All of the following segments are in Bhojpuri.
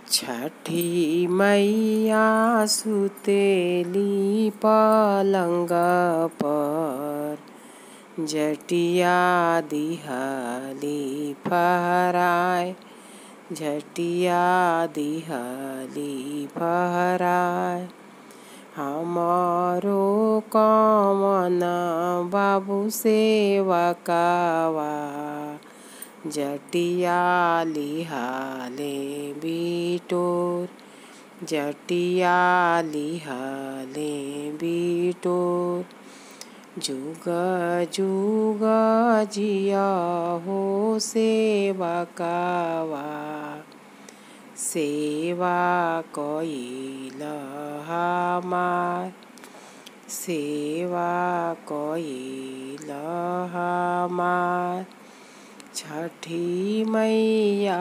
छठी मैया सुतेली पलंग पर झटिया दिहली फहराए झटिया दिहली फहराए हमरो कवन बाबू सेवकवा जटिया लिहाले बिटोर जटिया लिहाले बिटोर जुग जुग जिया हो सेवकवा सेवा कइल हमार सेवा कइल हमार छठी मैया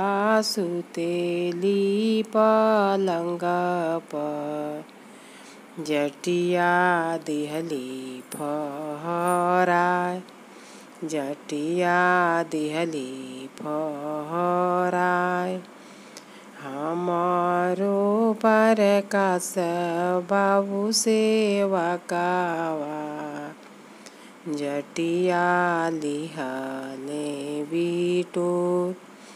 सुतेली पलंग पर जटिया दिहली फहराए जटिया दिहली फहराए हमारो प्रकाश बाबू सेवकवा जटिया लिहले बिटोर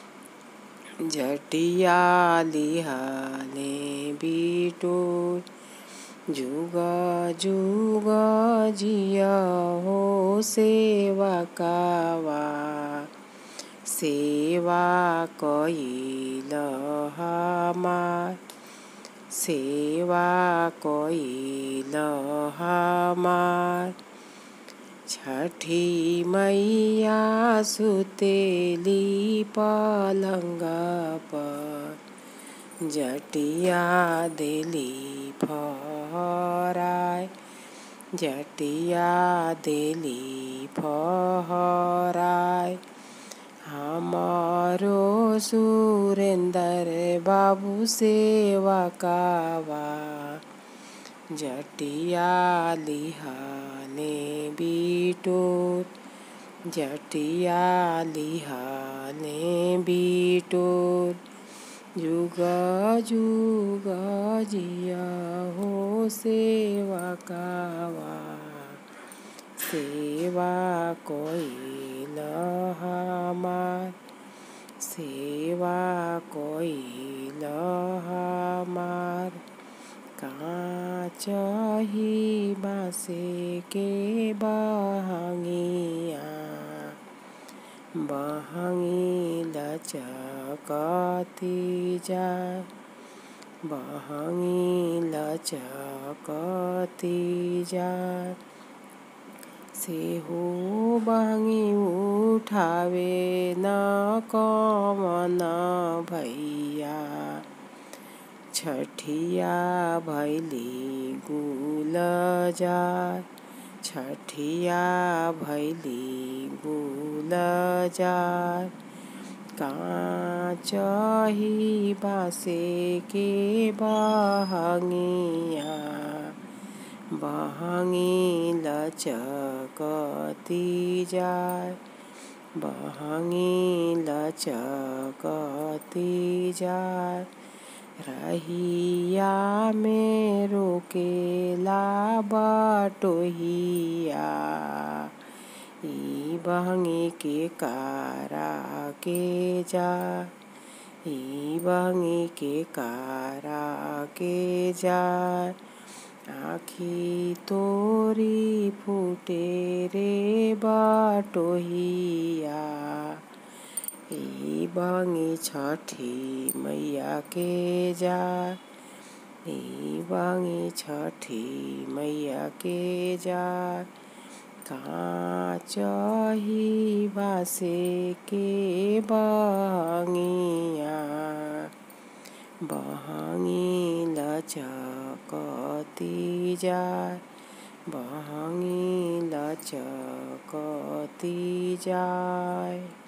जटिया लिहले बिटोर जुग जुग जिया हो सेवकवा सेवा कइल हमार सेवा कइल हमार छठी मैया सुतेली पलंग पर जटिया देली फहराए जटिया देली फहराए हमारो सुरेंदर बाबू सेवकवा जटिया लिहाले बिटोर जटिया लिहाले बिटोर जुग जुग जिया हो सेवकवा सेवा कइल हमार सेवा कइल हमार काचही बासे के बहंगिया बहंगी लचकती जाए बहंगी लचकती जाए सेहो बहंगी उठावे न कवन भैया छठिया भैली गुल जाए छठिया भैली गुल जाए काचही बासे के बहंगिया बहंगी लचकती जाए बहंगी लचकती जाए रहिया में रोकेला बटोहिया ई बहंगी के कारा के जा ई बहंगी के कारा के जा आखी तोरी फूटे रे बटोहिया ई बहंगी छठी मैया के जा ई बहंगी छठी मैया के जा काचही बासे के बहंगिया बहंगी लचकती जाए बहंगी लचकती जाए